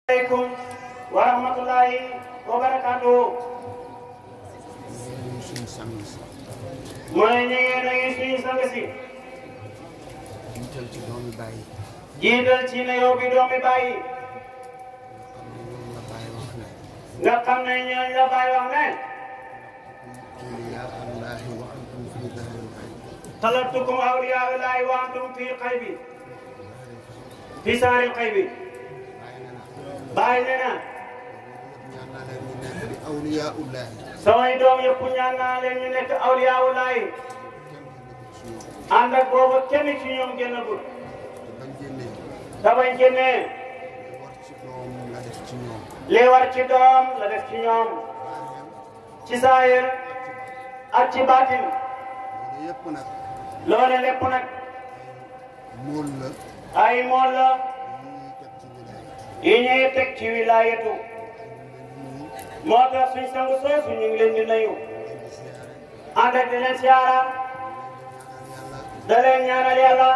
aleykum wa rahmatullahi wa barakatuhu suñu sang si mu ne ñu ngi nuyu suñu sang si jiital ci doomi bàyyi jiital ci ne yow bi doomi bàyyi xam ne ñoom la bàyyi wax ne nga xam ne ñooñu la bàyyi wax ne awliyaa allahi wa antum fi dahril xayb talatukum awliyaa llahi wa antum fi xaybi fi saaril xaybi bàyyi na bàyyi ne na na ñaan naa leen ñu nekk di awliyaa ullahi samay doom yëpp ñaan naa leen ñu nekk awliyaa llahi kenn du ci ñoom ànd ak boobu kenn ci ñoom génnagul te bañ génnee te bañ génnee war ci doom nga def ci ñoom li war ci doom la def ci ñoom ci saayir ak ci baatin loolu yëpp nag loole lépp nag mool la ay mool la yi ñuy teg ci wilaaya yi ñuy teg ci wilaayatu moo tax suñ sangu soosu ñu ngi leen di nuyu di siyaare ànd ak di leen siyaara ñaanal yàlla da leen ñaanal yàlla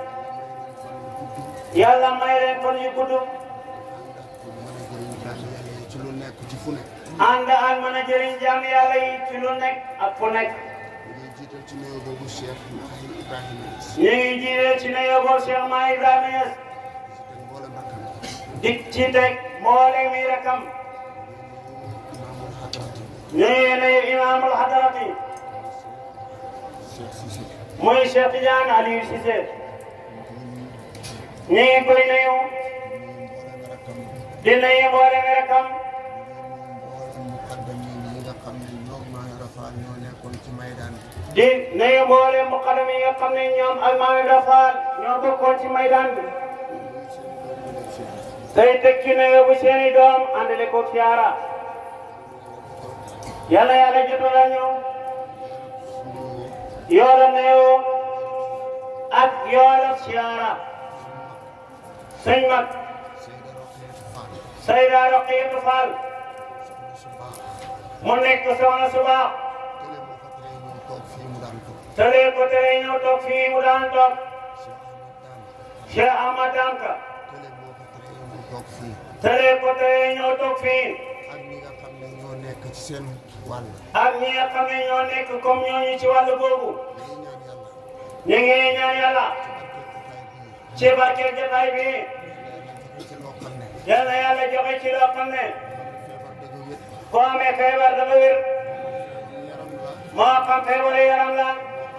yàlla may leen fan yu gudd mën a jëriñ jaam yàlla yi ci lu nekk ci fu nekk ànd ak mën a jëriñ jaam yàlla yi ci lu nekk ak fu nekk ñu ngi jiital ci nuyoo boobu Cheikh Mahi Ibrahima Niass ñu ngi jiite ci nuyu boobu Cheikh Mahi Ibrahima Niass si teg mboolem rakkam dik ci teg mboolem mi rakam imaamul hadrati ñu ngi nuyu imaamul hadarati Cheikh Cissé muy Cheikh Tidiane Aliou Cissé ñu ngi koy nuyu mboolem rakkam di nuyu mboolem mi rakam mboolem muqaddam yi nga xam ne ñoom maa rafaal ñoo nekkoon ci maydaan bi di nuyu mboolem muqaddam yi nga xam ne ñoom ak Maami Rafaal ñoo bokkoon ci maydaan bi tey teg ci nuyu bu seeni doom àndale ko siyaara yàlla yàlla jotal la ñu yoola nuyu ak yoola siyaara sëñ mag Seyda Roqeet Fall Sayda Roqiyatu Fall soxna su baax mu nekk soxna su baax télé moo ko tere ñëw toog fii mu daan tëlee ko tere ñëw toog fii mu daan toog toog Cheikh Ahmad Daan Cheikh Ahmad Danka télé moo ko tere ñëw toog fii tëlee ko tere ñëw toog fii ak ñi nga xam ne ñoo nekk ci seen wàll ak ñi nga xam ne ñoo nekk comme ñooñu ci wàllu boobu dañuy ñaan ñu ngi yàlla ñaan yàlla ci barke jotaay ci barke jotaay bii bi yàlla ci loo xam ne yàlla yàlla joxe ci loo xam ne feebar dëgg wét ku amee feebar dafa wér yaram la moo xam feebaru yaram la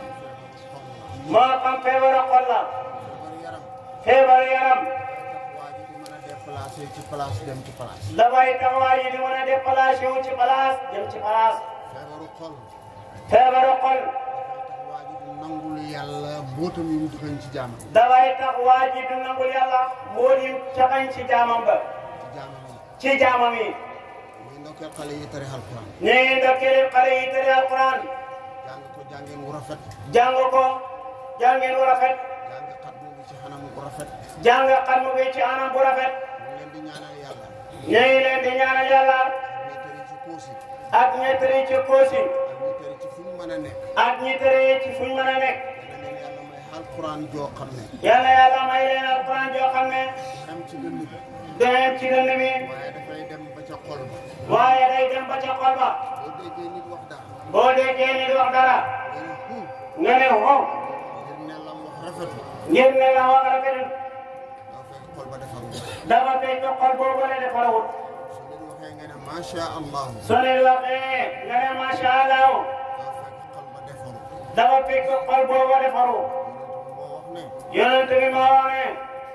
moo xam feebaru xol la feebar yaram feebaru yaram tax waa ji di mën a déplacé ci place dem ci place dafay tax waa ji di mën a déplacé wu ci place dem ci place feebaru xol feebaru xol tax waa ji di nangul yàlla mbootam yi mu dëxañ ci jaamam dafay tax waa ji du nangul yàlla moo di caxañ ci jaamam ba ci jaamam yi ci jaamam yi muy ndokkee xale yi tari alquran ñu ngi ndokkee xale yi tëri alquran jàng ko jàngeen wu rafet jàng ko jàngeen wu rafet jàng xatmu bi ci xanam bu rafet jàng xatmu bi ci anam bu rafet ñu leen di ñaanal yàlla ñu ngi leen di ñaanal yàlla ñi tëri ci koosi ak ñi tëri ci koosi ak ñi tëri ci fu ñu mën a nekk ak ñi tëri ci fuñ mën a nekk dana leen yàlla may alquran joo xam ne yàlla yàlla may leen alquran joo xam ne xam ci dënn bi danañ ci dënn bi waaye dafay dem ba ca xol ba waaye day dem ba ca xol ba boo déggee nit wax dara boo déggee nit wax dara nga ne hu nga ne wow ngir ne lam wax rafetul ngir ne la wax rafetul daa fekk xol ba defar wu dafa fekk xol boobu la defarawut su nit waxee nga ne macha allah soo leen waxee nga ne macha allah daa fekk xol ba defaru dafa fekk xol boobu defaru moo wax ne yonent bi moo wax ne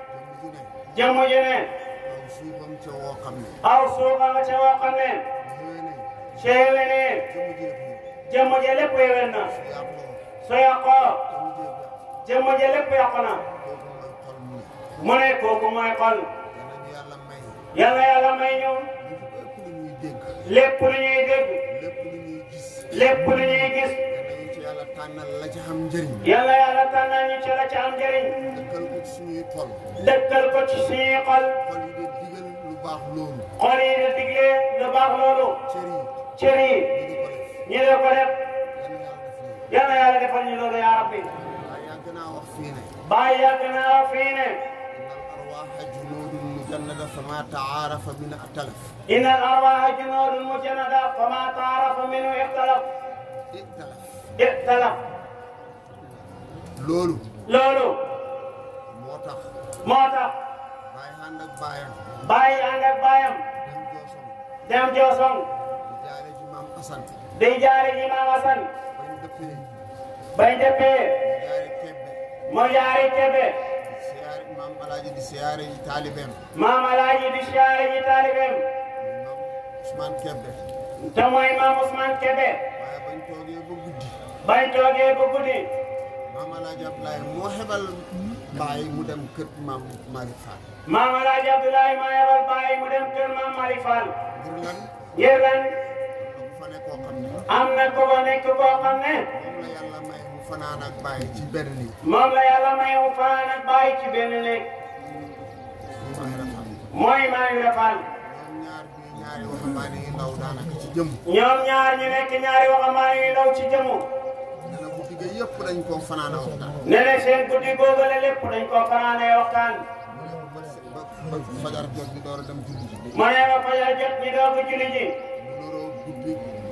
jëmm ju ne jëmm ji ne aw suufam ca woo xam ne aw suufa nga ca woo xam ne yooyu ne seewe ne jëmm ji jëmm def ji lépp yéwén na su yàqoo su yàqoo jëmm ji jëmm yàq ji lépp yàqu na kooku mooy xol mu ne mu ne kooku mooy xol danañu yàlla may yàlla yàlla may ñu lépp lu ñuy dégg lépp lu ñuy dégg lépp lu ñuy gis lépp lu ñuy gis danañu ci yàlla tànnal la ci xam njëriñ yàlla yàlla tànnal ñu ci la ci am njëriñ dëkkal ko ci suñuy xol dëkkal ko ci suñuy xol xol yi de digal lu baax loolu xol yi di digle lu baax loolu cër yi cër yi ñu di ko def ñu ne ko def yàlla yàlla yàlla yàlla def loolu defal ñu loolu yaa rabbi waaye yàgg naa wax fii ne bàyyi yàgg naa fii ne innal arwaaha junuudun mujannada fama taarafa min atalaf إن الأرواح جنود مجندة فما تعرف منه اختلف italaf اختلف loolu loolu moo tax moo tax bàyyi ànd ak bàyyam bàyyi ànd ak baayam dem joosom dem Joosong di jaare ci maam Asan di jaare ji Maam Asan bañ dëppee bañ dëppee di jaare kebbe mu jaari Kebe di siyaare maam alaaji di siyaare yi taalibeem Maam Alaaji di siyaare ji taalibeem maam Ousmane kebbe te mooy Maam Ousmane Kebe waaye bañ toogee ba guddi bañ toogee ba guddi maam alaaji Abdoulaye moo xebal bàyyi mu dem kër maam Malick Fall Maam Alaaji Abdoulaye maa yebal bàyyi mu dem kër Maam Malick Fall ngir lan ngir lan bu fa ne koo xam ne am na ko ba nekk koo xam ne moom la yàlla may mu fanaan ak bàyyi ci benn nii moom la yàlla may mu fanaan ak bàyyi ci benn néeg mu may rafet mooy Maam Ibra Fall ñoom ñaar bi ñaari waxambaane yu ndaw daanaka ci jëm ñoom ñaar ñu nekk ñaari waxambaane yu ndaw ci jëmu dana guddi ga yëpp dañ koo fanaan a waxtaan ne ne seen guddi googale lépp dañ koo fanaanee waxtaan mu ne ba ba ba fajar jot bi door a dem julli ji mu ne ba fajar jot ñi doog a julli ji mu nuroo guddi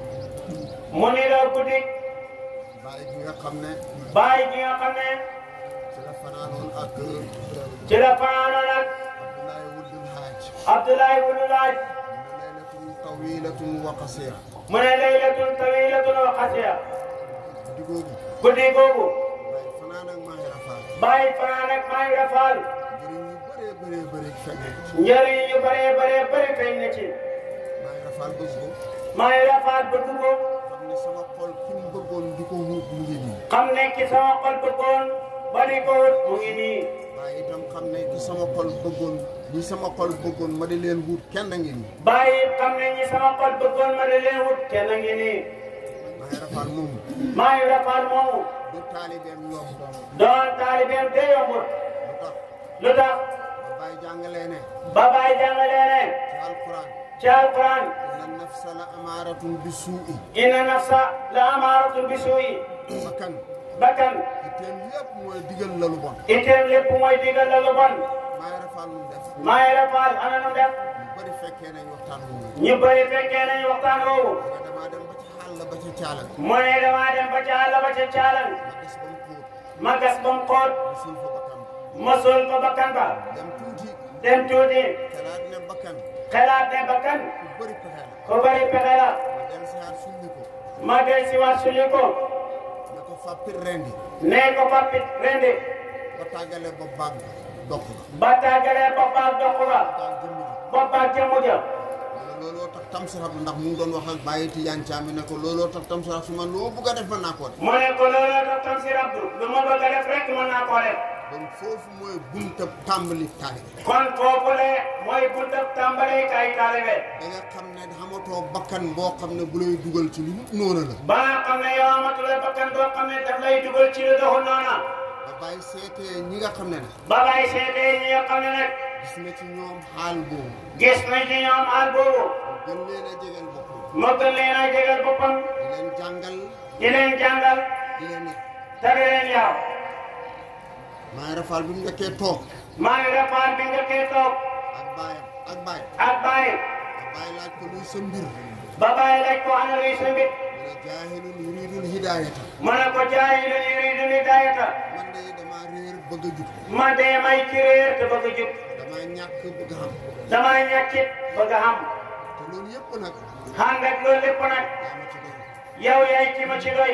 mu ni doo guddi bàyyi gi nga xam ne bàyyi ji nga xam ne ci la fanaanoon ak ci la fanaanoon ak Abdoulaye Wuddul Haaj Abdoulaye wulu laaj mu ne laylatun tawilatun wa qasira mu ne laylatun tawilatun wa xasiya guddi googu guddi googu bàyyi fanaan ak Mahi Rafaal bàyyi fanaan ak Maam Ibra Fall njëriñ yu bëree bëree bëri fekk ci njëriñ yu bëree bëree bëri feeñ na ci Mahi Rafaal bëgg ko Maam Ibra Fall bëgg ko xam ne sama xol ki mu bëggoon di ko wut mu ngi nii xam ne ki sama xol bëggoon ba di ko wut mu ngi nii waaye itam xam ne ki sama xol bëggoon ñi sama xol bëggoon ma di leen wut kenn ngi nii bàyyi xam ne ñi sama xol bëggoon ma di leen wut kenn ngi nii Mahi Rafaal moomu Maam Ibra Fall moomu du taalibeem yomb doon taalibeem te yombut lu tax lu tax ba bàyyi jàngalee ne ba bàyyi jàngalee ne ci alquran ci alquran inna nafsa la amaaratun bi suu'i inna nafsa la amaaratun bi suu'i bakkan bakkan itteem yëpp mooy digal la lu bon itteem lépp mooy digal la lu bon Mahi Rafaal lu mu def Maam Ibra Fall ana nu def ñu bëri fekkee nañ waxtaan wu ñu ñu bëri fekkee nañ waxtaan woowu nga damaa dem ba ci xàll ba ci caalan mu ne damaa dem ba ca àll ba ca caalan ma gis ba mu xóot ma gas ba mu xóot ma suul fa bakkan ma sol ko bakkan ba dem tuuti dem tuuti xalaat ne bakkan xalaat ne bakkan ku bëri pexe la ko bëri pexe la ma dem si xaar sulli ko ma del si waat suli ko ne ko fàppit rendi nee ko pappit rendi ba tàggale ba bàgg dox ba tàggalee boppam dox ba daal jëmm ji boppam jëmu ja wala looloo tax tamsirab ndax mu ngi doon wax ak bàyyi Tijaan Caam ne ko looloo tax tamsirab su ma loo bugg a def mën naa koo def mu ne ko looloo tax tam si rabdu lu ma bëgg a def rek mën naa koo def kon foofu mooy buntab tàmbali taalibe kon foofu le mooy buntab tàmbalee kay taalibe da nga xam ne xamatoo bakkan boo xam ne bu lay dugal ci lu noonu la ba nga xam ne yow amatule bakkan boo xam ne daf lay dugal ci lu doxul noona ba bàyyi seetee ñi nga xam ne ne ba bay seetee ñi nga xam ne nag gis na ci ñoom xaal boobu gis nañ ci ñoom àll boobu gën leen a jegeel boppam mu gën leen a jégal boppam di leen jàngal di leen jàngal di leen yar te di leen yaw maa ngi rafal bi mu njëkkee toog maa ngi refaal bi nga koy toog ak baayam ak baay ak bàyyi ak baay laaj ko luy sa mbir ba bàyyi laaj ko ana luy sa mbir mu ne jaahilun yuridul hidaayata mu ne ko jaahilun yuriidu hidaayata man de damaa réer bëgg a jub ma dee may ci réer te bëgg a jub damaa ñàkk bëgg a xam damay ñàkkit bëgg a xam te loolu yëpp nag ànd ak loolu lépp nag yaa ma ci doon yow yaay ki ma ci doy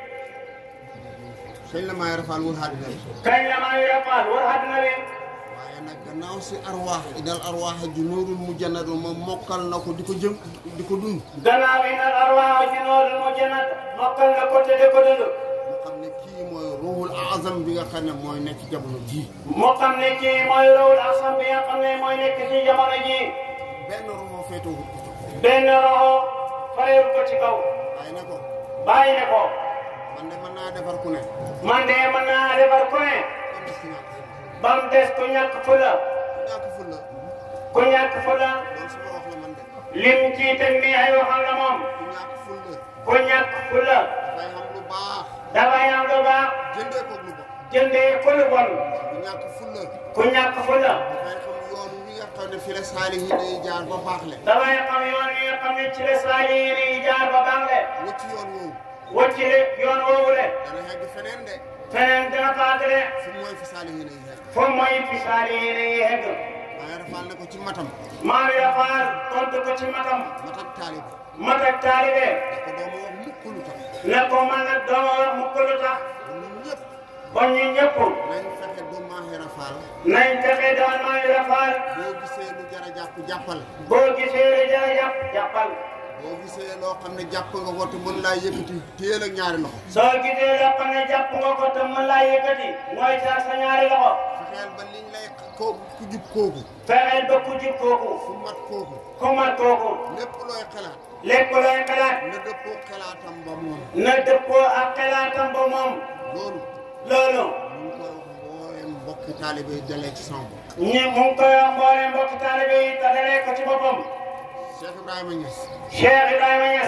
sëñ la maa ngi rafal wul àddina bi kañ la maa ngi refaal war àdduna bi waaye nag gannaaw si arwaax idal arwaax junuudun mujannadun moom mokkal na ko di ko jëm di ko dund gannaaw yi nag arwaax junuudun mujannad mokkal na ko te di ko dund mu xam ne kii mooy ruuxul azam bi nga xam ne mooy nekk ci jamono jii moo xam ne kii mooy rawul asam bi nga xam ne mooy nekk ci jamono ji benn ruuxoo féetewul ko benn roxo farewul ko ci kaw waaye ne ko bàyyi ne ko man de mën naa defar ku ne man de mën naa defar ku ne kon des ci ñàkk ba mu des ku ñàkk fula ñàkk ful la ku ñàkk fula loolu sama wax la man de lim ci teg nii ay waxam la moom ku ñàkk ful la ku ñàkk fula dafay xam lu baax dafay am lu baax jëndee ko lu bon jëndee ko lu bon ku ñàkk ful la ku ñàkk fula dafay xam yoon wi nga xam ne fi la saalihi day jaar ba baax le dafay xam yoon yi nga xam ne ci la saalihiin yi jaar ba baax le wut ci yoon woowu wacc le yoon woowu le dana yegg feneen de feneen dina faat de fu mooy fi saalihi day yegg foofu mooy fi saalihiin yi hegg waaye rafal na ko ci matam maam yi dafaal tontu ko ci matam matak taalibe mat ak taalibe da ko dooma wax mukk lu tax ne ko man nag dooma wax mukk lu tax ñun ñëpp bon ñu ñëpp nañ fexe du maaxi rafal nañ fexe doon maam yi dafaal boo gisee lu jar a jàpp jàppal boo gisee li jar a jàpp jàppal boo gisee loo xam ne jàpp nga ko te mën laa yëkkati téel ak ñaari loxo soo gisee loo xam ne jàpp nga ko te mën laa yëkkati mooy sa sa ñaari loxo fexeel ba liñ lay kooku ku jub kooku fexeel ba ku jub kooku fu mat kooku ku mat kooku lépp looy xalaat lépp looy xalaat na dëppoo xalaatam ba moom na dëppoo ak xalaatam ba moom loolu loolu ñu ngi koy wax mbooleem mbokki taalibe yi dalee ci sama bopp ñi mu ngi koy wax mbooleem mbokki taalibe yi te dalee ko ci boppam Cheikh Ibrahima Niass Cheikh Ibrahima Niass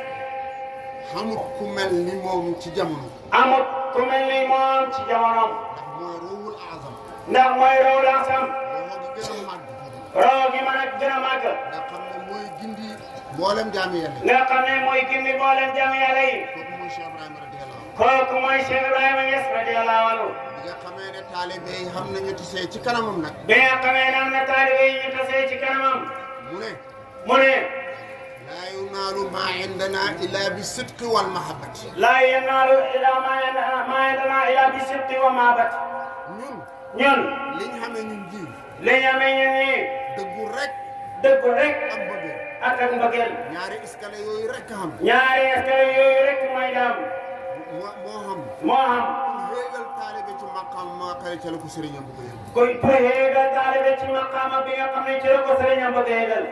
xamut ku mel ni moom ci jamono amut ku mel ni moom ci jamonoom ndax mooy ruuhul azam ndax mooy raw lansam boo ko gën a màgg raw gi mën a gën a màgg nga xam ne mooy gindi mboolem jaami yàlla yi nga xam ne mooy gindi mbooleem jàmm yàlla yi kooku mooy Cheikh Ibrahima radiyallahu anhu kooku mooy Cheikh Ibrahima Niass radiyallahu anhu bi nga xamee ne taalibe yi xam nañu tisee ci kanamam nag bi nga xamee ne am na taalibe yi ñu tasee ci kanamam mu ne mu ne laa yunaalu maa indana illa bi sidqi wal mahabbati laa yanaalu ilaa maa yan- maa yandanaa ilaa bi sidqi wa maabat ñun ñun liñ xamee ñun ji li ñu amee ñun ñii dëggu rek dëggu rek am bëggee ak ak mbëggeel ñaari escalier yooyu rek a xam ñaari escalier yooyu rek mooy daam moo moo xam moo xam pour yéegal taalibe ci maqaam maa xëy ca la ko sëriñam bu ko yëg kuy pour yéegal taalibe ci maqaama bi nga xam ne ci la ko sëriñam bëgg a yéegal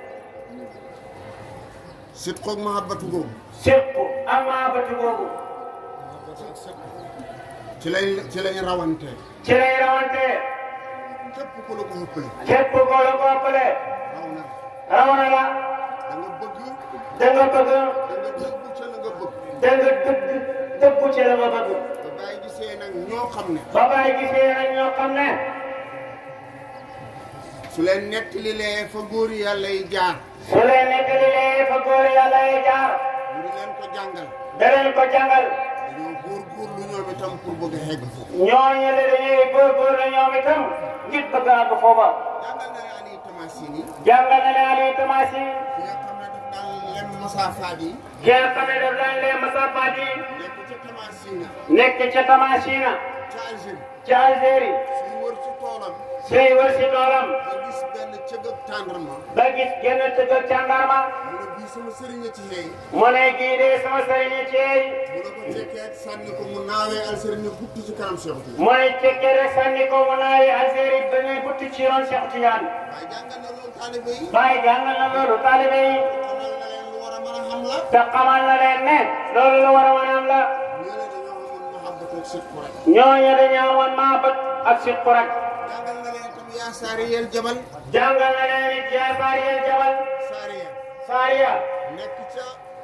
sidqoog mahabbatu googu sirku ak maabatu googu ci lañ ci lañ rawante ci lay rawante képp ku la ko ëppale képp ko la ko ëppale raw na raw na la da nga bëgg da nga bëgg da nga dëggu ca la nga bëgg da nga dëgg dëggu ci la nga bëgg ba bàyyi gisee nag ñoo xam ne ba bàyyi gisee nag ñoo xam ne su leen nettalilee fa góor yàlla yi jaar su leen nettalilee fa góor yàlla yi jaar mu di leen ko jàngal da leen ko jàngal dañoo góor-góorlu ñoom itam pour bëgg a xegg foofu ñooñu la dañuy góorgóorlu ñoom itam ngir bëgg a àgg foofa jàngal na Ali Tamasini jàngal na leen Aliou Tamasi ki nga xam ne daf daan lem masaafaat yi ki nga xam ne daf daan leen masafaat yi nekk ca Tamasina nekk ca Tamasina ca Algérie ca Algérie suy wër ci toolam suy wër si toolam ba gis benn cëgëb tàndarma ba gis genn tëgg ak càndarma mu ne bii sama sëriñ a ci xeey mu ne gii de sama sëriñ ceey mu ne ko cekkee sànni ko mu naawee Algérie ne gudd ci kanam Cheikh Tidiane mu ne cekkee rek sànni ko mu naayi Algérie ba ngay butti ci yoon Cheikh Tidiane waaye jàngal na loolu taalibe yi bàyyi jàngal na loolu taalibe yi xamal na leen lu war a mën a xam la te xamal na leen ne loolu lu war a mën a am la ñoo ne dañoo xamoon mahabbatu ak sidqu rek ñooñu dañoo woon maabat ak sidqu rek jàngal na leen itam yaa saariyel jabal jàngal na leen it yaa saariyel jabal saariya saariya nekk ca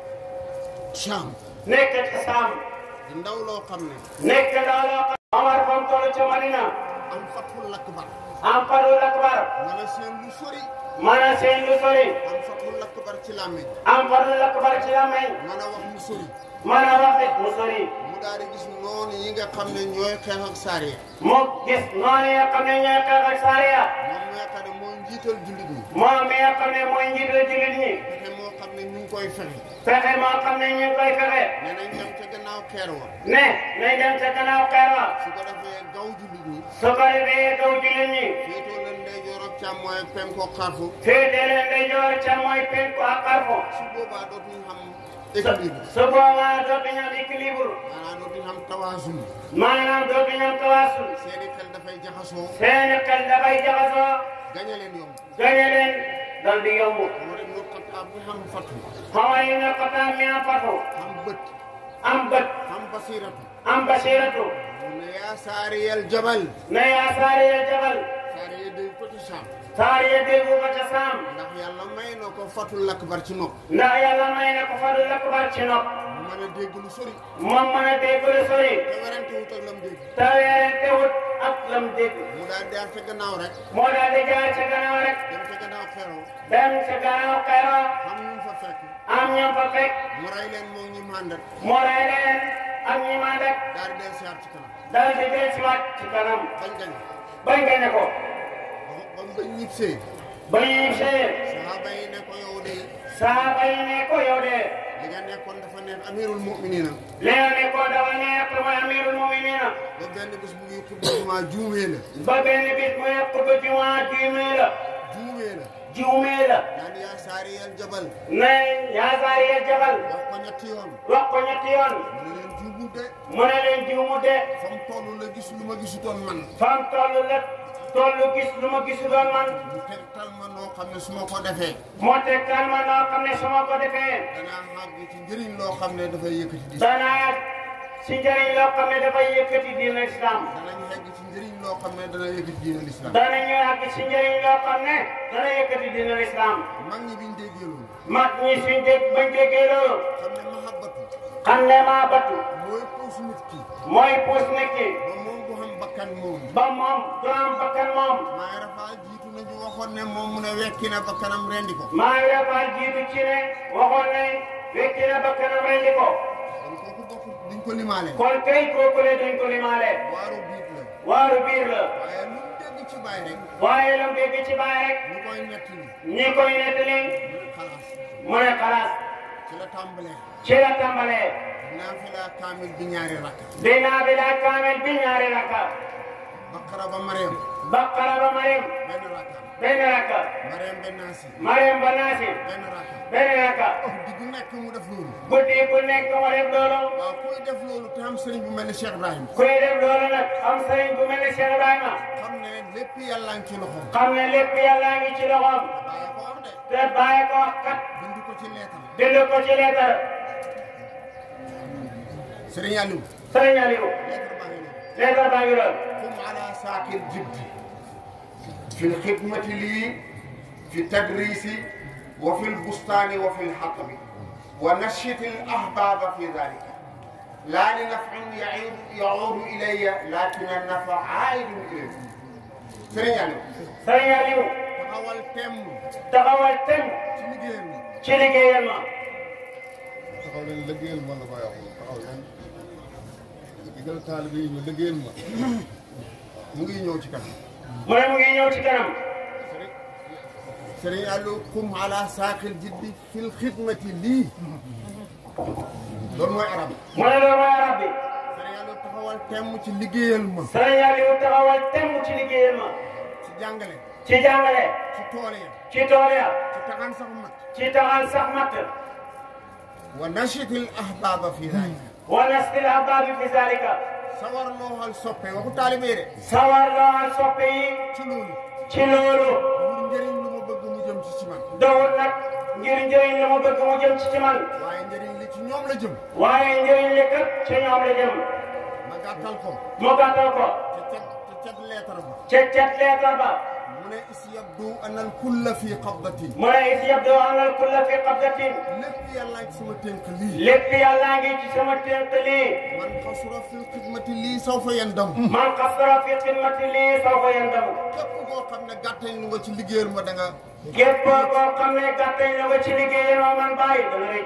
Cham nekk ci saam di ndaw loo xam ne nekk ndaw loo xam Omar fam toll ca Madina am fathul akbar am farul akbar mën a seen lu sori mën a seen lu sori am fathul akbar ci làmmiñ am farul akbar ci la may mën a wax mu sori mën a wax it mu sori mu daal di gis noonu yi nga xam ne ñooy xeex ak saariya mu gis noonu nga xam ne ñooy xeex ak saariya moom mi nga xam ne mooy njiital jullit ñi moom mi nga xam ne mooy njiital jullit ñi fexe moo xam ne ñu ngi koy fexe fexe moo xam ne ñu ngi koy fexe ne nañ dem ca gannaaw xeer wa ne nañ dem ca gannaaw xeer wa su ko defee gaw jullit ñi su ko defee kaw jullit ñi féetoo leen ndeyjoor ak càmmooy ak penkoo xarfu féete leen ndeyjoor ca mooy penku ak xarfu su boobaa dootuñu xam équilibre su boobaa dootuñu am équilibre maanaam dootuñu xam tawaasul maanaam dootuñu am tawaasul seeni xel dafay jaxasoo seeni xel dafay jaxasoo gañe leen yomb gañe leen dal di yomb moo rek ñu xattaab bi xam fatu xamal yi nga xataa mi am fatu xam bët am bët xam basiratu am basiratu mu ne yaa saariyel jabal ne yaa saariya jabal saariye day pëti saam saariya déggu ko ca saam ndax yàlla may na ko fatul akbar ci nopp ndax yàlla may na ko fadul akbar ci nopp mu mën a dégg lu sori moom mën a dégg lu sori te werante wut ak lam dégg te weerante wut ak lam dégg mu daal di jaar ca gannaaw rek moo daal di jaar ca gannaaw rek dem ca gannaaw xeroo dem ca gannaaw xeeroo xam ñu fa fekk am ñoom fa fekk mu rey leen moom ñi màndat mu rey leen ak ñi ma rek daal di del siyaar ci kanam dal di del si waat ci kanam bañ gañ bañ gañe ko ba mu bañ ñibbisee ba ñuy sëyee saxaaba yi ne ko yow de saaba yi ne ko yow de li nga nekkoon dafa neex amirul muminina li nga nekkoon dafa neex te mooy amirul muminina ba benn bés bu ngi xutba jumaa juumee la ba benn bis mu nekk ba jumaa juumee la juumee la juumee la daan yaa saariyal jabal ne ñaasaari ya jabal wax ko ñetti yoon wax ko ñetti yoon mu ne leen juumul de mu ne leen juumu de fa mu toll la gis lu ma gisutoon man fam toll la toll gis lu ma gisu doon man mu tegtal ma noo xam ne su ma ko defee moo tegtal ma noo xam ne su ma ko defee danaa xàgg ci njëriñ loo xam ne dafay yëkkati di danaa si njëriñ loo xam ne dafay yëkkati diina islam danañ xegg ci njëriñ loo xam ne dana yëkkati diina lislaam danañu àgg si njëriñ loo xam ne dana yëkkati diina islam mag ñi biñ déggee loolu mag ñi suñ dégg bañ déggee loolu xam ne mahabbatu xam ne maa battu mooy puus nit ki mooy puus nit ki ba moom bu xam bakkan moom ba moom du am bakkan moom maay rafaa jiitu nañu waxoon ne moom mu ne wekki na bakkanam rendi ko maa ngi defal jiitu ci ne waxoon ne wekki na bakkanam rendi ko kon kooku bokk duñ ko limaale kon kay kooku le duñ ko limaale waaru biit la waaru biir la waaye lu mu dégg ci baay rek waaye lu mu dégg ci baay rek ñu koy nettali ñi koy nettali xalaas mu ne xalaas ci la tàmbalee ci la tàmbalee naafila kaamil bi ñaari rakk dinaa bi laa kaamel bi ñaari rakka baqara ba mariam baqara ba Mariam benn rakka benn rakka mariam benn naasi Mariam ba Naasi benn rakka benn rakka di gu nekk mu def loolu guddi ku nekk mu def loolu waaw kuy def loolu te am sëriñ bu mel ni Cheikh Ibrahim kuy def loolu nag am sëriñ bu mel ne Cheikh Ibrahima xam ne lépp yàlla ngi ci loxoom xam ne lépp yàlla ngi ci loxoom bàyyi ko wax de te bàyyi ko wax kat bind ko ci leetam bind ko ci leetar sëriñ Aliou sëriñ Aliou leetar baa ngi noonu leetar baa ngi lool قم على ساق الجد في الخدمة لي في التدريس وفي البستان وفي الحطب ونشط الأحباب في ذلك لا لنفع يعود, يعود إلي لكن النفع عائد إلي سرين يعني sëriñ Aliou تحول تم taxawal tem تلقين ci liggéeyal ma taxaw leen liggéeyal ma la koy wax taxaw leen digal taalibe yi ñu liggéeyal ma mu ngi ñëw ci kanam mu ne mu ngi ñëw ci kanam سرين قالوا قم على ساق الجد في الخدمة لي دول موي عرب mu ne loolu mooy arab bi sëriñ Aliou taxawal temm ci liggéeyal ma sëriñ Aliou taxawal tem ci liggéeyal ma ci jàngale ci jàngale ci tool ya ci tool ya ci taxan sax mat ci taxal sax matt wa nashitil ahbaba fi dhalika wa nastil ahbaabi fi zalika sawar loo xal soppe waxu taalibe de sawar lool soppe yi ci loolu ci loolu pour njëriñ lu ma bëgg mu jëm ci ci man dawul nag ngir njëriñ la mu bëgg mu jëm ci ci man waaye njëriñ li ci ñoom la jëm waaye njëriñ li kat ci ñoom la jëm ma gàttal ko mu gàttal ko te cet te cet leetar ba ca cet leetar ba mu ne is yabdu an al kulla fi qabdati mu ne is yabdu anal kulla fi qabdatin lépp yàlla ci sama tënk lii lépp yàlla ngi ci sama tënk lii man xasura fi xidmati lii saw fa yendam man xasara fi xidmati lii sawfa yandamu képp koo xam ne gàttañ lu nga ci liggéeyal ma da nga képp koo xam ne gàttañ la nga ci liggéeyal ma man bàyyi dana rëcc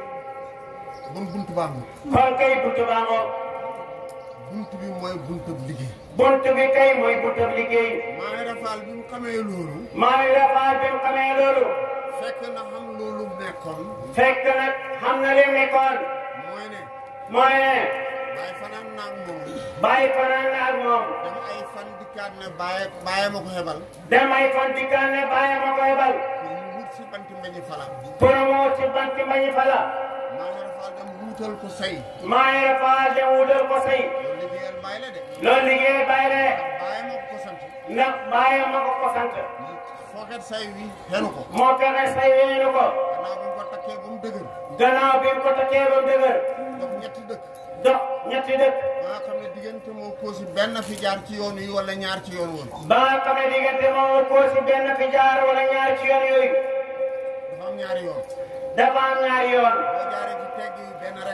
bon buntu baa ngi kon kay buntu baa ngoog buntu bi mooy buntu liggéey buntu bi kay mooy buntu liggéey maa ngi rafaal bi mu xamee loolu maa ngi defaat bi mu xamee loolu fekk na xam loolu nekkoon fekk nag xam na li mu nekkoon mooy ne mooy ne bàyyi fanaan naag moom bàyyi fanaan na ak moom dem ay fan dikkaat ne bàyyi bàyyi ma ko xebal dem ay fan dikkaan ne bàyyi ma koy bal pour mu wut si banti mbañi fala pour mu ci banti mbañi fala maa ngi rafaal dem wuutal ko say maa ngi defaat dem wutal ko say loolu liggéeyal bàyyi la de loolu liggéey bàyyi de bàyyi ma ko ko sant ndax bàyyi ma ko ko sant fooket say wi xenu ko moo fexe say weenu ko gannaaw bi mu ko takkee ba mu dëgër gannaaw bi mu ko takkee ba mu dëgër dox ñetti dëkk dox ñetti dëkk ba nga xam ne diggante moo koosi benn fi jaar ci yoon yi wala ñaar ci yoon woon ba nga xam ne diggante moom ko si benn fi jaar wala ñaari ci yoon yooyu dafa am ñaari yoon dafa am ñaari yoon boo jaaree ci tegg yi benn rek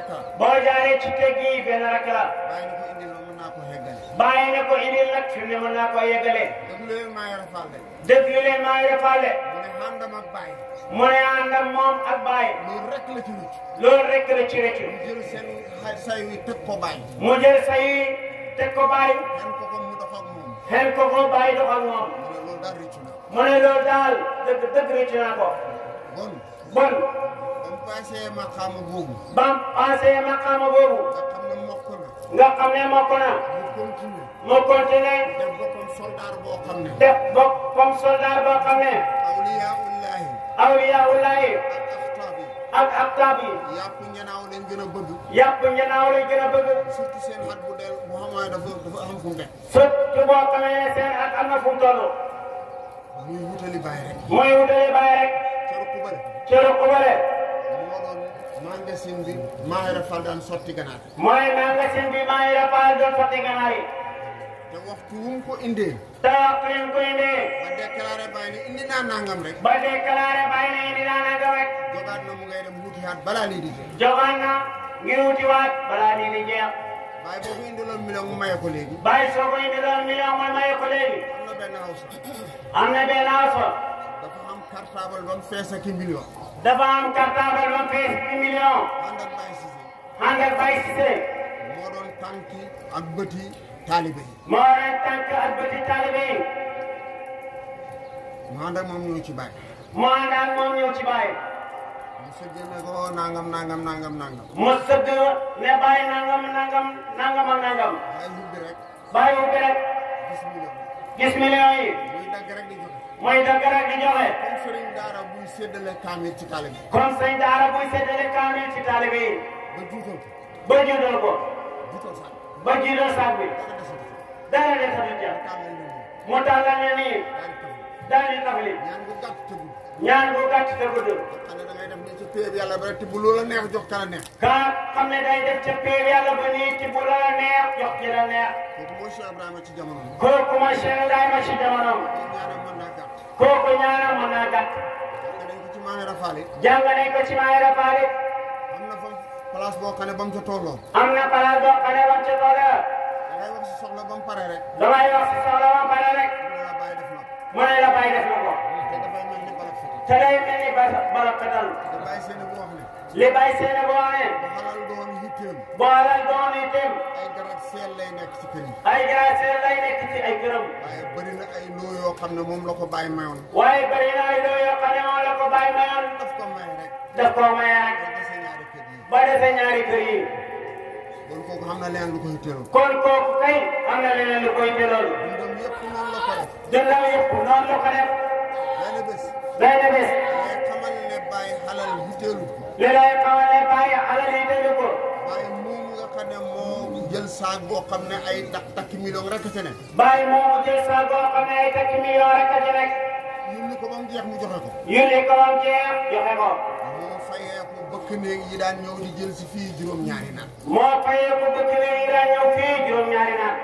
rek la boo jaaree ci teg yi benn rek la bàyyi na ko indi la mën naa ko heggale bàyyi ne ko indil nag fi mu ne mën naa ko yeggale déglu leen maa yara faal de déglu leen maa ngi defaale mu ne xàndam ak bàyyi mu ne ànd ak moom ak bàyyi loolu rek la ci rucc loolu rek la ci rëccu mu jël seen xay say wi teg ko bàyyi mu jël say yi teg ko bàyyi xen ko ko mu dox ak moom xel ko ko bàyyi dox ak moom mu ne loolu daal rëccu na mu ne loolu daal dëgg dëgg rëccu naa ko bon bon ba mu passé maqaama boobu bam passé maqaama boobu nga xam ne mokk na nga xam ne mokk na mu continue mu continué def boppam soldaar boo xam ne def bopp comme soldat boo xam ne awliyaullahi awliyaullahi ak axtaab yi ak aktaab yi yàpp ñanaaw leen gën a bëgg yàpp ñanaaw lañ gën a bëgg surtout seen xat bu del bu xamaa dafa dafa am fu mu nekk surtout boo xamee ne seen at am na fu mu toll muy wutali bàyyi rek mooy wutale bàyyi rek ca rukk bële cëru kubale moo doon magasin bi Mahira Fall daan sotti ganaar mooy magasin bi maa ngi rafetlu doon sotti ganaar yi te waxtu wu mu ko indee te waxtu yi mu ko indee ba déclaré bàyyi ne indi naa nangam rek ba déclaré bàyyi na indi daanaka rek jogaat na mu ngay dem wuti xaat balaa lii di jeex jogaan na ngir wutiwaat balaa nii di jeex bàyyi boobu indiloon million mu maye ko léegi bàyyi soo ko indi doon million mooy maye ko léegi am na benn xaw sax am na benn aso dafa am cartable ba mu fees ak i million dafa am cartable ba fees ci million ànd ak bàyyi Cissé ànd ak Baye Cissé moo doon tànki ak bëti taalibe yi moo leen tànk ak bëti taalibe yi mu ànd ak moom ñëw ci bàyyi mu ànd ak moom ñëw ci Baye mu sëggee ne ko nangam nangam nangam nangam mu sëgg ne Baye nangam nangam nangam ak nangam waaye hubbi rek Baye ubbi rek gis million gis million yi muy dagg rek di joxe mooy dëgg rek di joxe comme sëriñ daara buy séddale kaamil ci taalibe yi comme sëñ daara buy séddale kaamil ci taalibe yi ba juutal ko ba juutal ko juutal sax ba jiital saak bi dara desatu ko dara desatu ca tàmbali na nii mu tàllal ne nii daal di tëb daal di tafli ñaan gu gàtt te gudd ñaan bu gàtt te gudd xam ne da ngay def ni ci péeb yàlla ba rek te bu loola neex jox kala neex ka xam ne day def ca péer yàlla ba nii ci bu la neex jox ci la neex kooku mooy Cheikh Ibrahima ci jamono bi kooku ma Cheikh Ibrahima ci jamonoom ñaanam mën naa gàtt kooku ñaanam mën naa gàtt xam nañ ko ci Mahira Fall it jàng nañ ko ci Mahira Fall it am na fa place boo xam ne ba mu ca tolloo am na palaas boo xam ne bam ca tooga da ngay wax si soxla ba mu pare rek damay wax si soxla ma pare rek mu ne la bàyyi def na ko mu ne la bàyyi def na ko te dafay mel ni balak fiti te day mel ni ba bala katal te bàyyi seen bu wax ne li bàyyi seen boo amee bu xalal doon yitteem boolal doon itam ay garab seel lay nekk ci kër yi ay grâce lay nekk ci ay këram waaye bëri na ay loo yoo xam ne moom la ko bàyyi mayoon waaye bëri na ay loo yoo xam ne moom la ko bàyyi mayoon daf ko may rek daf koo maye rek ba dese ñaari kër yi ba dese ñaari kër yi kon kooku xam na leen lu ko yitteeloon kon kooku kay am na leneen lu koy jëloon dundam yëpp noonu la ko def dundam yëpp noonu la ko def benn bés benn bés ngay xamal ne bàyyi xalal yitteelu ko li lay xamal ne bàyyi alal yi tëju ko waaye moom nga xam ne moo jël saag boo xam ne ay takk takki million rek a ca ne bàyyi moomu jël sa boo xam ne ay takki million rek a ci nekk yónni ko ba mu jeex mu joxe ko yónni ko bam jeex joxe ko moo fayee ko bëkk néeg yi daan ñëw di jël si fii juróom-ñaari naan moo fayee ko bëgg ne yi daan ñëw fii juróom-ñaari naan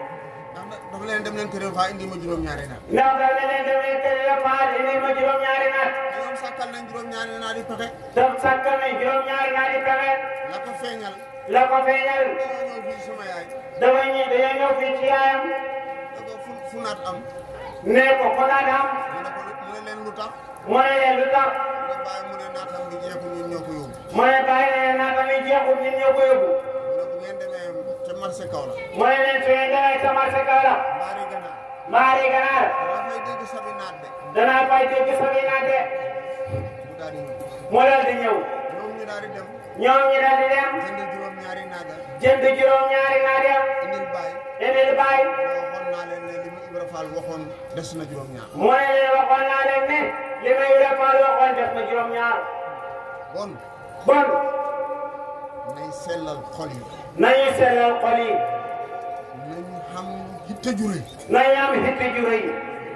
ndax dafa leen dem leen kër fa indi ma juróom-ñaari naan ndax daal ne leen demee kër la faal indi ma juróom-ñaari naan te ñoom sàkkal nañ juróom-ñaari naan di pexe daf sàkkal ne juróom-ñaari naan yi pexe la ko feeñal la ko feeñal dañoo ñëw fii sama yaay dafa ñi dañoo ñëw fii ci yaayam da ko fu fu naat am ne ko ko naa daam mu ne ko mu ne leen lu tax mu ne leen lu tax nga bàyyi mu ne naatam bi jeexu ñun ñoo ko yóbbu mu ne bàyyi ne naa tamit jeexul nit ñoo ko yóbbu mu ne bu ngeen demee ca marché kaw la mu ne leen su ngeen demee sa marché Kaolack mbaari ganaar mbaari ganaar dama fay dégg sabi naat de danaa fay dégg sa bi naate mu daal di ñëw mu daal di ñëw ñoom ñu daal di dem ñoom ñi daal di dem jënd juróom-ñaari naaga jënd juróom-ñaari naat ya indil bàyyi indil bàyyi waxoon naa leen ne li mu Ibra Fall waxoon des na juróom-ñaar mu ne leen waxoon naa leen ne li may defal waxoon def na juróom-ñaar bon bon nay sellal xol yi nañu sellal xol yi nañu xam hitte ju rëy nañu am hitte ju rëy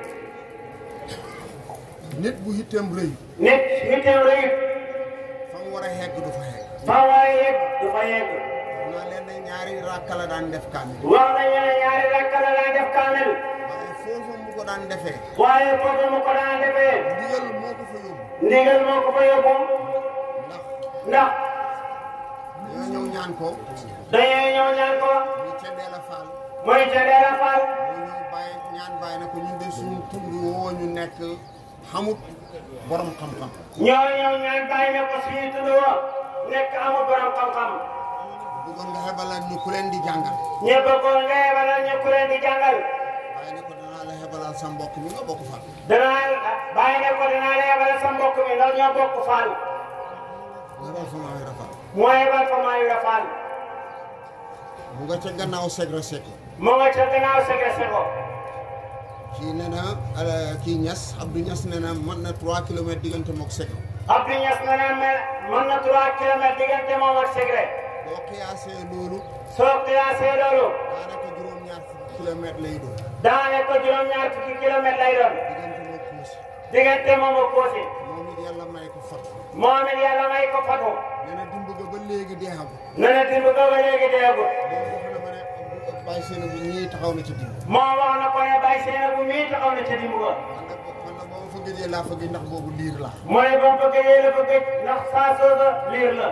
nit bu hitteem rëy nit hitteem rëy fa mu war a hegg du fa hegg fa war a yegg du fa yegg wax naa leen ne ñaari rakka la daan def kaamil wax nañu ne ñaari rakk la daan def kaamel waaye foofu mu ko daan defee waaye foofu mu ko daan defee ndigal moo ko fa yóbbu ndigal moo ko fa yóbbu ndax ndax ñoo ñëw ñaan ko dañoo ñëw ñaan ko ñu ca Ndeela Fall mooy ca Ndeela Fall moo ñëw bàyyi ñaan bàyyi na ko ñun de suñu tund woo ñu nekk xamut borom xam-xam ñoo ñëw ñaan bàyyi ne ko suñu tudd woo nekk amul borom xam-xam bëggoon nga xebalal ñu ku leen di jàngal ñëpp ko nga yebalal ñu ku leen di jàngal bàyyi ne ko danaa la xebalal sa mbokk mi nga bokk Fall danaa bàyyi ne ko danaa la yebalal sa mbokk mi ndax ñoo bokk Fall xebal fa maa yor Fall moo yebal fa maa yu Fall mu nga ca gannaaw Segre Seck mu nga ca gannaaw Segre Seko kii nee na kii Niass Abdou Niass nee na mën na 3 kilomètres diggante mook Segre Abdou Niass na ne mel mën na 3 kilomètres diggante moom ak Segre boo xiyaasee loolu soo xiyaasee loolu daanaka juróom-ñaar fukki kilomètres lay doon daane ko juróom-ñaar fukki kilomètres lay doon diggante mook Kousi diggante moom ak Koosi moom it yàlla may ko fat moom it yàlla may ko fatu nee na dimb ga ba léegi deexagul ne na dimb ko ba léegi deegul moom wax na ma ne bàyyi seen bi ñii taxaw na ci dimb moo wax na ko ne bàyyi seen bu mii taxaw na ca dimb ko man nag man nag ba ma fa gëjee laa fa gëj ndax boobu liir la mu ne ba mu bëgg yee la bëgg ndax saa soosa liir la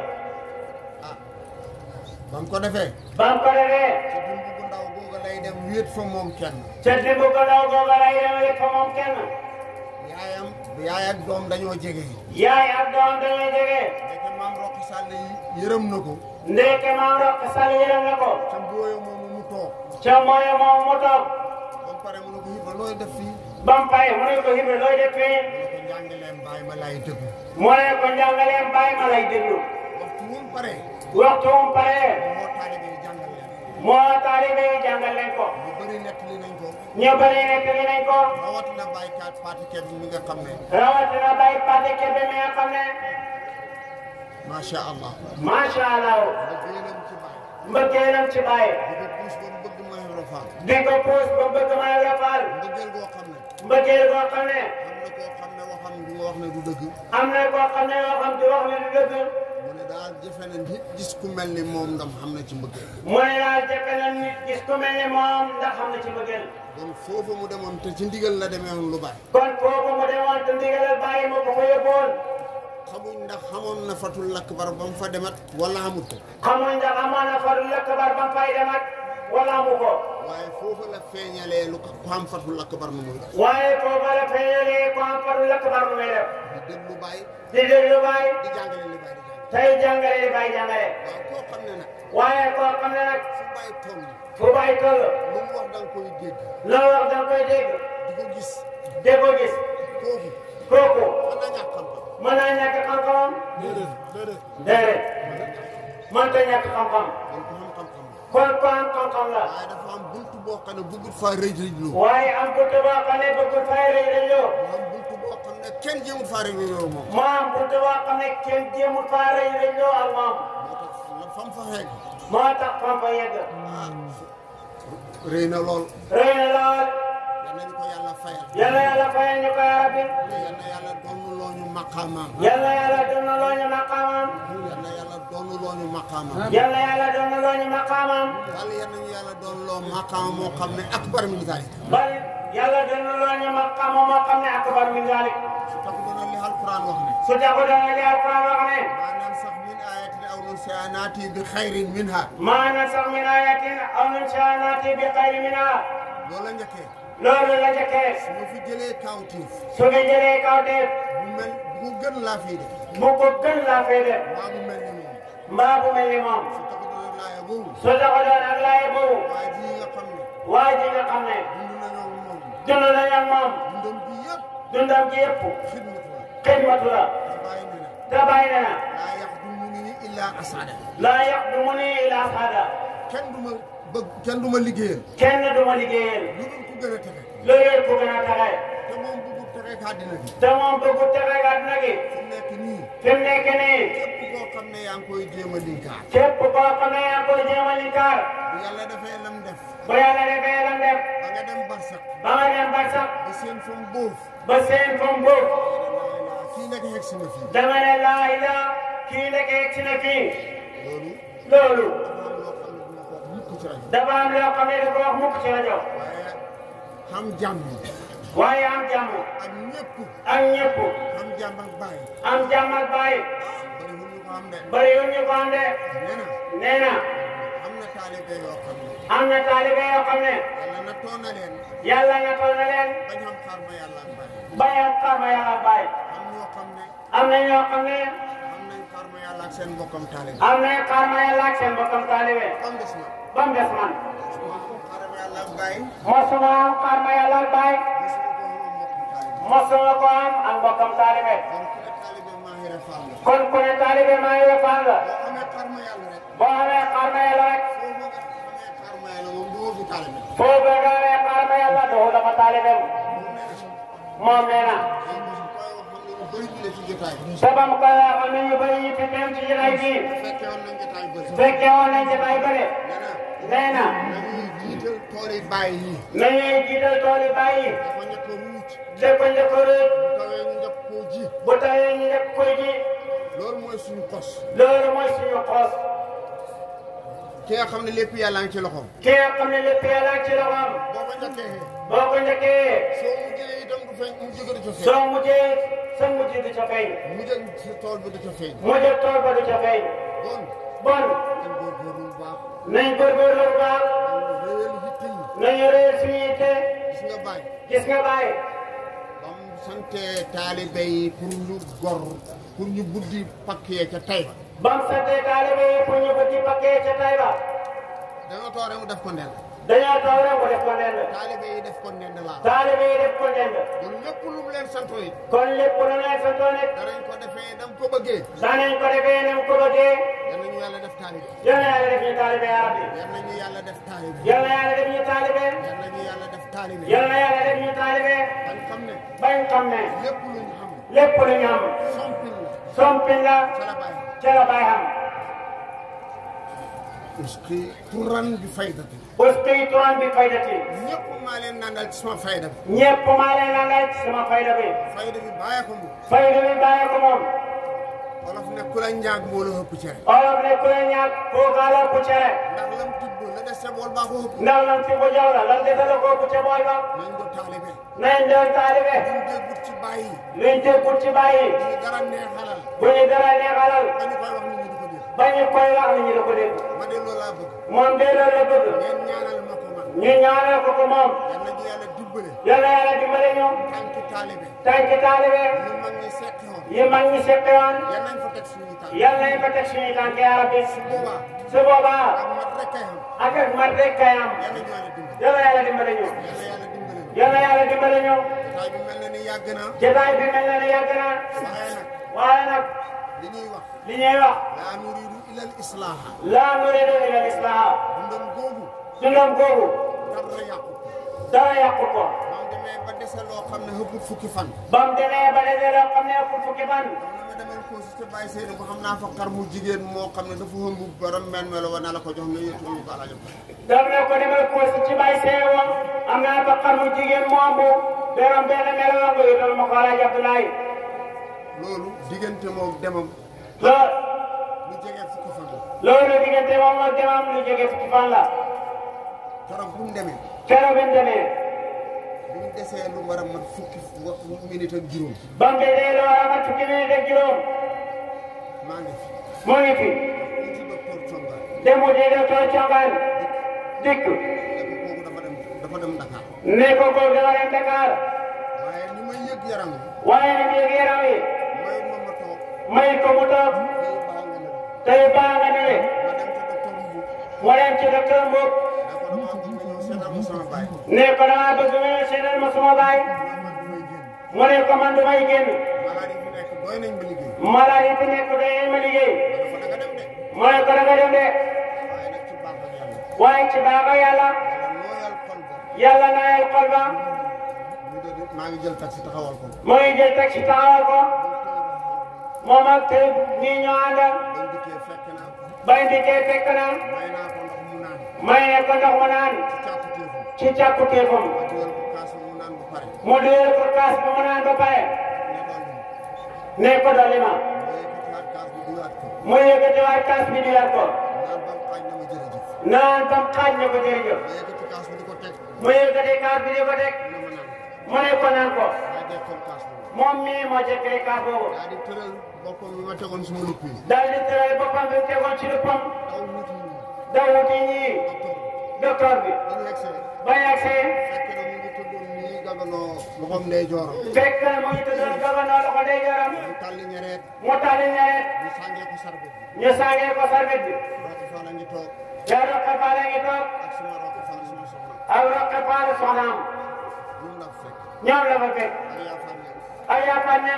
ba mu ko defee ba mu ko defee ca dimb bu ndaw googa lay dem wéet fa moom kenn ca dimb ko daw googa lay demee fa moom kenn yaayam yaay ak doom dañoo jege yaay ak doom dañuy jege ndeke maam Roqi Sall yi yërëm na ko ndeke maam rokk sal yërëm na ko ca mbooyo moomu mu toog ca mooy moom mu toog ba mu pare mu ne ko Ibra looy def fii ba mu pare mu ne ko Ibra looy def fii mu ne ko njàngaleem bàyyi ma laay déglu mu ne ko njàngaleem bàyyi ma lay déglu waxtu wu mu pare waxtu mu pare moo taalibe yi jàngal leen moo taalibe yi jàngal leen ko ñu bëri nettali nañ ko ñu bëri nekk li nañ ko rawatina baykat Fatou Kebe mi nga xam ne rawatina bay Pate Kebe mi nga xam ne macha allah macha allah nga génam ci bàyyi mbëggeelam ci bàyyi di ko puus ba mu bëgg ma Ibra Fall di ko puus ba bëgg ma Ibra Fall mbëggeel goo xam ne mbëggeel boo xam ne am na koo xam ne waxam du nga wax ne du dëgg am na koo xam ne yoo xam di wax ne du dëgg mu ne daal jëfe na nit gis ku mel ni moom ndam xam na ci mbëggeel mu ne daal jëkk na nit gis ku mel ne moom ndax xam na ci mbëggeel kon foofu mu demoon te ci ndigal la demee woon lu bari kon kooku mu demoon te ndigalal bàyyi ma ko fa yóbboon xamuñ ndax xamoon na fatul lakk bar ba mu fa demat wala xamut ko xamuñ ndax amoon na faru lëkk bar ba mu fay demat wala amu ko waaye foofu la feeñalee lu ko ku xam fatul lakk bar nu muy def waaye foofa la feeñalee ko am faru lëkk bar mu may def di déglu bàyyi di déglu bàyyi di jàngale li bàyyi di jàngale tey jàngale li bàyyi jàngale waaw koo xam ne nag waaye koo xam ne nag fu bàyyi toll fu bàyyi toll lu mu wax da nga koy dégg loo wax da nga koy dégg di ko gis de ko gis kooku kooku mën na ñàkk xam-xam mën naa ñàkk xam-xamam déedéet mënta ñàkk xam-xam kon ku xam xam-xam la kon ko am xam-xam la waaye dafa am buntu boo xam ne bëggut faa rëj rëjlu waaye am buntu boo xam ne bëggul fay rëy rëy loo mu am buntu boo xam ne kenn jéemut faa rëj rëjlu moom moo am buntu boo xam ne kenn jéemul faa rëy rëy loo ak moom moo tax la fam fa xeeg moo tax fam fa yegg ah rëy na lool rëy na lool yal nañu ko yàlla fayal yàlla yàlla fayal ñu ko yaa rabbi yal na yàlla doonu loo ñu maqaamaam yàlla yàlla doon na loo ñu maqaamam yal na yàlla doonu loo ñu maqaamaam yàlla yàlla doon na loo ñu maqaamam yàlla yal nañu yàlla doon loo maqaam moo xam ne akbar min zalik bari yàlla doon na loo ñu maqaama moo xam ne akbar min zalik su tax doona li alquran wax ne su taxu dana li alquran wax ne maanaam sax min ayatin aw nunsiha naati bi xayrin minha maa nasax min ayatin aw nunsiha naati bi xayri minha loola njëkkee loolu la njëkkee su ma fi jëlee kawtiif su nga jëlee kaw def bu mel bu gën laa fii def bu ko gën laa fay def maa bu mel ni moom mbaa bu mel ni moom su tax doona laaya boobu su taxu doon ak laaye boobu waaye ji nga xam ne waa ji nga xam ne dund nañoo moom dund nañ ak moom dundam bi yëpp dundam gi yëpp xidmatu la xidmatu la te bàyyi ne na te bàyyi na na laa yaxdumuni illa asada laa yaxdumuni ila saada kenn du ma bëgg kenn du ma liggéeyal kenn du ma liggéeyal lu dul ku gën a texe loolu ku gën a taxay te moom bëggut texe ka àddina bi te moom bëggu texe ga dina gi fu mu nekk nii fi mu nekk nii képp koo xam ne yaa ngi koy jéem a linkaar képp koo xam ne yaa ngi koy jéem a linkaar bu yàlla defee lam def ba yàlla defee lam def ba nga dem barsak ba nga dem ba sax ba seen fam boof ba seen fam boobu kii nekk xeg si na fii dama ne laa ilaa kii nekk ci na fii loolu loolu dafa am loo xam ne du ma ko wax mukk ci rajo dafa am loo xam ne du ko wax mukk ci rajo waaye xam jàmm waaye am jàmm ak ñëpp ak ñëpp xam jàmm ak bàyyi am jàmm ak bàyyi bariwul ñu ko am de bariwul ñu ko am de nee na nee na am na taalibe yoo xam ne am na taalibe yoo xam ne yàlla na toon na leen yàlla na toll na leen bañ xam xaar ma yàlla ak bari bayam xar ma yàlla bàyyi am ñoo xam ne am na ñoo xam ne am nañ xaar ma yàlla ak seen mbokkam taalibe am na xar ma yàlla ak seen bokkam taalibe comme des na ba mu des man xaar ma yàlla ak bàyyi mosuma am xar ma yàlla ak bàyyi mosuma ko am mosuma ko am mbokkam taalibe ak bokkam taalibe kon ku ne taalibe maa ngi kon ku ne taalibe maa refal la ngi defal la boo amee xaar ma yàlla rek boo amee xar ma yàlla rek foo ma nga amee xaar ma yàlla moom doo fi taalibe foo bëgg a amee xar ma yàlla doo dafa taalibeem moom nee na sabam ko wax am na ñu bëri ñu fi teew ci jotaay bi fekkee woon nañ jotaay bëri fekkee woon nañ jotaay bëri nee na nañuy jiital tool yi bàyyi yi nañuy jiital tool yi bàyyi dafa njëkk a mucc dëkk njëkk a rëcc bu tawee ñu njëkk koo ji bu tawee ñu njëkk koy ji loolu mooy suñu kos loolu mooy suñu xoos ki nga xam ne lépp yàlla ngi ci loxoom ki nga xam ne lépp yàlla ci loxoom boo ko njëkkee boo ko njëkkee soo mujjee itam du feeñ mu jóge du ca feeñ soo mujjee sa mujj du ca feeñ mujjee si tool bi du ca feeñ mujj tool ba du ca feeñ bon bon dañ góorgóorlu bu baax nañ góorgóorlu bu baax dañ réel yitte yi nañu réer suñu yitte gis nga bàyyi gis nga bàyyi bam sante taalibe yi pour ñu gor pour ñu buddi pakk yee ca tay ba bam sante taalibe yi pour ñu ko di pakkee ca Tayba dañoo toore mu def ko ndend dañoo taw rek mu def ko ndend taalibe yi def ko ndend laa taalibe yi def ko ndend kon lépp lu mu leen santoo it kon lépp lu leen santoon it danañ ko defee dam ko bëggee danañ ko defee nem ko bëggee yal nañu yàlla def taalibe yal na yàlla def ñu taalibe yaa rabbi yal nañu yàlla def taalibe yal na yàlla def ñu taalibe yal nañu yàlla def taalibe yal na yàlla def ñu taalibe bañ xam ne bañ xam ne lépp lu ñu xam lépp lu ñu am sompil la sompin la ca la bàyyi ca la bàyyi xam parce que turan bi faydati uski turan bi faydati ñëpp maa leen nandal ci sama fayda bi ñépp maa leen la laaj sama fayda bi fayda bi bàyyi ko mu fayda bi bàyyi ko moom wolof ne ku la njaag moo la ëpp cere olof ne ku la ñaag kookaa la ku cere ndax lam tibb la des sa bool baa ko ëpp ndax lan fi bu jaw la lan desala ko ku ca bool ba nañ do taalibe nañ doon taalibe buñ déggut ci bàyyi luñ déggul ci bàyyi ñu dara neexalal bu ñu dara neexalal dañu koy wax nit ñi di ko dégg ba ñu koy wax ni ñu la ko dégg ma de loolu laa bëgg moom de loolu la bëgg ngeen ñaanal ma ko man ñu ñaanal ko ko moom yal na ñu yàlla dimbale yàlla yàlla dimbale ñu tànki taalibe tànki taalibe ñu mag ñi seqi woon yi mag ñi seppe woon yal nañ fa teg suñu tànk yàlla nañ ko teg suñu tànk yaa rabbi su boobaa su boobaa ak mat rek kay xam ak ak mat rek kay am yal na ñu yàlla dimbale yàlla yàlla dimbale ñu yal na yàlla dimbale ñu yàlla yàlla dimbale ñu jotaay bi mel na ni yàgg na jotaay bi mel na ni yàgg na waaye nag waaye nag li ñuy wax li ñuy wax laa nuriidu ilal islaaha laa nuriidu illa al-islaaha dundam googu dundam googu dara yàqu dara yàqu ko ba mu demee ba dese loo xam ne ëpput fukki fan ba mu demee ba dese loo xam ne ëpp fukki fan xam na ma demee ko si te bàyyi seen ko xam naa fa xar mu jigéen moo xam ne dafa ëmb borom men melo wa na la ko jox ne yëtu ñu ko alajam dam ne ko demal ko si ci bay seewo am naa ba xam mu jigéen moom bu beram benn melo nga yëtal ma ko Alaaji Abdoulaye loolu diggante moom demam lool lu jege fukki fan la loolu diggante moom ak demam lu jóge fukki fan la keroog bu mu demee keroog bi mu demee bu mu desee lu war a mat fukki wa- minute ak juróom ba mu desee loo war a mat fukki minute ak juróom maa ngi fi mu ngi fi ñu ci docteur Conga demu di docteur Congaan dikk ne ko kooku dafa dem dafa dem Dakar ne ko ko dafa dem Dakar waaye ni may yëg yaram wi waaye nag yéegi yaram wi mooy moom ma toog may ko mu toog fii baa nga ne tey baa nga ne le ma dem ci docteur Mbu mu dem ci docteur Mbour ne ko damaa bëgg nga ñëw seetal ma sama baay ne ko damaa bëgg nga seetal ma suma baay man man du may génn mu ne ko man du may génn malade yi fi nekk doy nañ ma liggéey malade yi fi nekk day ma liggéey dafa da nga dem de mu ne ko da nga dem de waaye nag ci baax ak yàlla waaye ci baax a yàlla yàlla nooyal xol ba yàlla naayal xol ba ñu de maa ngi jël taxi taxawal ko mu ngi jël taxi taxawal ko moom ak te ñii ñoo ànd bañ dikkee fekk naa ko bay dikkee fekk na may naa ko ndox mu naan may ne ko ndox mu naan ci càkku téefam ci càkku téefam ma dugal ko kaas mu naan bu pare mu duyal ko kaas bi mu naan ba pare ne doon ne ko dolli ma ma yëkkatiwaat kaas bi duwaat ko mu yëkkatiwaat kaas bi duyal ko naan ba mu xaaj na ma jërëjëf naan tam xaaj na ko jërëjëf ma yëkkati kaas bi di ko teg mu yëkkati kaas bi di ko teg ne ma naan mu ne ko naan ko daa dekkal kaas boobu moom mii moo jëkkee kaas boobu daa di tëral boppam bi ma tegoon suma lupp yi daal di tëral boppam bi mu tegoon ci luppam daw wuti ñu daw wuti ñii docteur docteur bi dañu yegsee ba yegsee fekk na mu ngi tëddoon nii gaganoo loxoom ndey jooram fekk na mu ngi tëddoon gabandoo loxo ndeyjooram mu tàlli ñereet mu tàlli ñaret ñu sàngee ko sarbet bi ñu sàngee ko sarbet bi Roqi Fall a ngi toog yaa roqe faale ngi toog ak suma Roqi Fall suma soxna ak roqe faale soxnaam ñun la fekk ñoom la fa fekk ak yaa Fall ñëw ak yaakaar ñam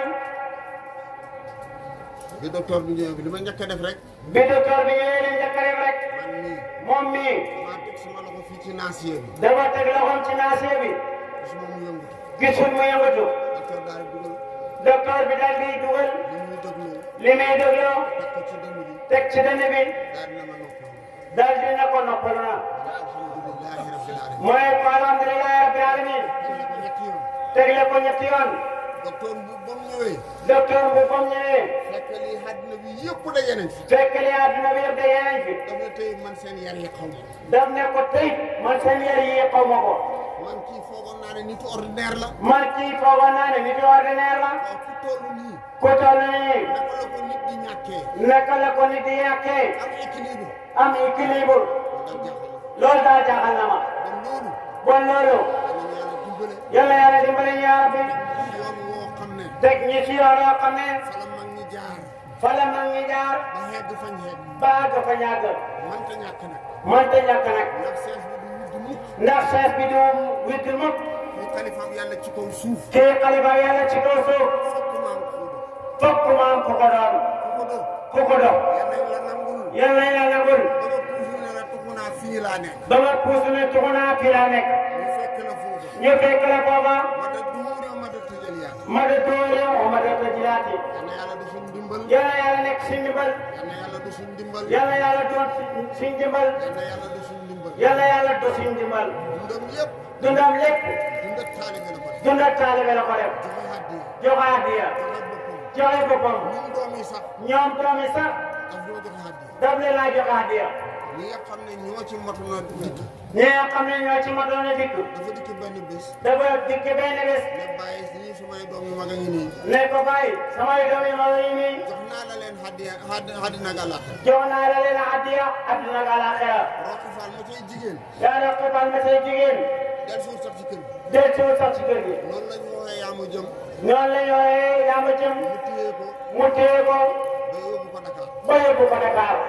bi docteur bi ñëwee bi li ma njëkk a def rek bi docteur bi ñëwee leen njëkk a def rek man nii moom mii maa teg suma loxo fii ci naasiye bi dafa teg loxoom ci naasiye bi suma mu yëngutu gisul mu yëngatu docteur daal di dugal docteur bi daal di dugal li muy dégloo li muy dégloo teg ko ci dënn bi teg ci dënn bi daal dina ma noppal daal di na ko noppalu na alhamdulilahi rabbil alamin mooy ko alhamdulilahi rabbil alamin tegle ko ñetti yoon tegle ko ñetti yoon docteur bu ba mu ñëwee docteur bu bam ñëwee fekk lii àddina bi yëpp daje nañ fi fekk li àdduna bi yëpp da yeneen fi daf ne tey man seen yar yi xaw ma daf ne ko tey man seen yar yi xaw ma ko man kii foogoon naa ne nitu ordinaire la man kii foogoon naa ne nit ordinaire la waaw ku toll nii ku toll nii naka la ko nit di ñàkkee naka la ko nit di yàqee am équilibre am équilibre ndax jaaxal loolu daal jaaxal na ma ba loolu bon loolu danañ yàlla dimbale yàlla yàlla dimbali ñu yaa rabbi yoon woo xam ne teg ñi ci yoon yoo xam ne fa la mag ñi jaar fa la mag ñi jaar ba xegg fañ xegg ba àgg fa ñàgg manta ñàkk nag mënta ñàkk nag ndax sees bi du wudd mukk ndax sees bi du witti mukk mu xalifaam yàlla ci kaw suuf kii xalifa yàlla ci kaw suuf fokk maam ko do fokk maam ku ko doon ku ko do ku ko doon yal nañ la nangul yàlla na nangul ba nga toujours ne la tuxu naa fii laa nekk ba nga puus ne tuxu naa fii laa nekk ñu fekk la foofu ñu fekk la booba ma da duure ma da tëjal yaat ma de doole o ma de ko jilaati yal na yàlla du suñ dimbal yàlla yàlla nekk si ndimbal yal na yàlla du suñ dimbal yàlla yàlla doon si ndimbal yal na yàlla du suñ dimbal yàlla yàlla do si ndimbal dundam yëpp dundam lépp dundat taalibe la ko def dundal taalibe la ko def joxe addiya joxe addiya joxe boppam joxe boppam ñun doom yi sax ñoom doomi sax daf ñoo joxe addiya daf leen laa joxe addiya ñi nga xam ne ñoo ci motu na dikk ñi nga xam ne ñoo ci motoon a dikk dafa dikk benn bés dafa dikk benn bés ne bàyyi ñii sumay doom yu mag a ngi nii ne ko bàyyi samay doom yi ma ngi nii jox naa la leen addiya àddina ak àllaaxira jox naa la leen addiya adduna ak àllaaxira Roqi Fall ma cay jigéen yaa ne xibal ma say jigéen del suuf sax ci kër gi del ci sax ci kër gi loolu la ñu waxee yaa ma jëm noonu la ñooyee yaa ma jëm mu téye ko mu téye ko ba yóbbu ko Dakar ba yóbbu ko Dakar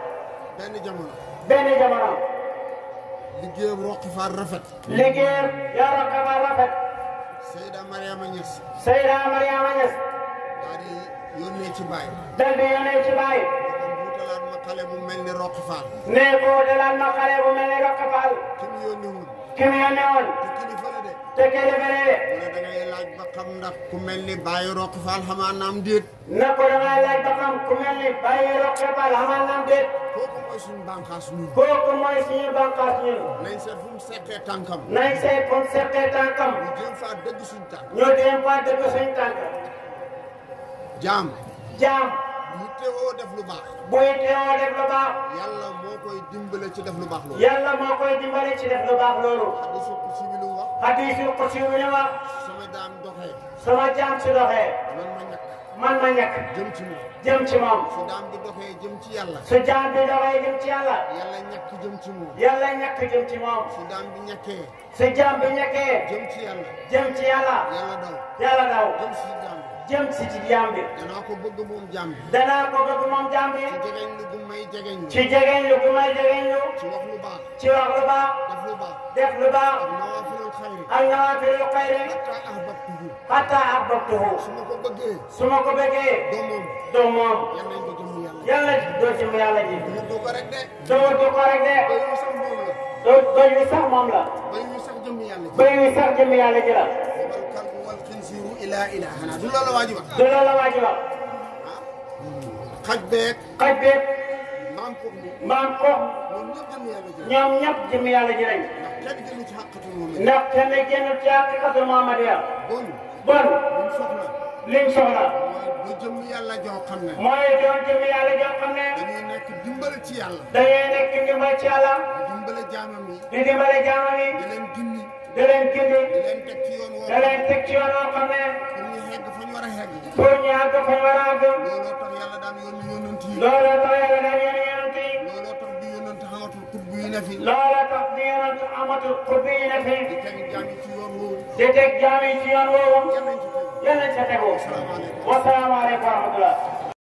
benn jamono benn jamono liggéeyam Roqi Fall rafet liggéeyam yaa roqe ba rafet Seyda Mariama Niass Seyda Mariama Niass daal di yónnee ci baay dal di yónnee ci baay kon buutalaat ma xale bu mel ni Roqi Fall ne ko dalaan ma xale bu mel ni roqe Fall ki mu yónni woon ki mu yónnee woon te kilifa la de te kilifa la de mu ne da ngay laaj ba xam ndax ku mel ni bàyyi Roqi Fall xamaa naam déet na ko dangay laaj ba xam ku mel ni bàyyi roqe Fall xamal nam déet kooku mooy suñu bànqaas ñun kooku mooy suñu bànqaas ñun nañ seet fu mu seqee tànkam nañ seet fu mu seqee tànkam ñu jéem faa dëgg suñu tànk ñu dem fa dëgg suñ tànk jaam jaam mu teewoo def lu baax buy teewoo def lu baax yàlla moo koy dimbale ci def lu baax loolu yàlla moo koy dimbali ci def lu baax loolu hadiisu qudsi bi lu mu wax hadiisul qudsi bi ne wax sama daam doxee sama jaam si doxee man ma ñàkk man ma ñàkk jëm ci moom jëm ci moom su daam bi doxee jëm ci yàlla su jaam bi doxee jëm ci yàlla yàlla ñàkk jëm ci moom yàlla ñàkk jëm ci moom su daam bi ñàkkee su jaam bi ñàkkee jëm ci yàlla jëm ci yàlla yàlla daw yàlla daw jëm si jaam bi jëm si ci jaam bi danaa ko bëgg moom jaam bi danaa ko bëgg moom jaam bi ci jegeñ lu gu may jegeñ lu ci jegeñ lu gu may jegeñ lu ci wax lu baax ci wax lu baax def lu baax def lu baax ak nawaafilul xayri ak nawaafilu xayri hatta ahbabtuhu hatta ahbabtuhu su ma ko bëggee su ma ko bëggee doo moom doo moom yal nañ ko jëm yàlla yàlla doo ci mu yàlla ji ñu du ko rek de doo du ko rek de bay yu sax moom la doo doy wi sax moom la bay yu sax jëm yàlla ji bëy wi sax jëm yàlla ji la wal kalbu wal xinsiiru ilaa ilaahana du loolu waa ji wax du loolu la waa ji wax xaj beeg xaj beeg maam ko mi mbaam ko ñoom ñëpp jëm yàlla ji ñoom ñëpp jëm yàlla ji lañ ndax kenn gënu ci xàqatul moom la ndax kenn génn ci haqiqatul muhammadiya bon bon buñ soxla liñ soxla mooy du jëm yàlla joo xam ne mooy doon jëm yàlla joo xam ne dañuy nekk dimbal ci yàlla dangay nekk ndimbal ci yàlla dimbale jaamam yi di dimbale jaamam yi di leen gindi di leen gindi di leen teg ci yoon woo da leen teg ci yoon woo xam ne pour ñu xegg fa ñu war a xegg pour ñu àgg fa ñu war a àgg looloo looloo tax yàlla daan yónni yonent yi looloo tax bi yonent xamatul xutbu yi ne fi looloo tax bi yonent amatul xutbi yi ne fi di teg jaami ci yoon woowu di teg jaam yi ci yoon woowu yal nañ ci tegu yal nañ ca tegu asalaamaaleykum wasalaamaaleykum wa rahmatullah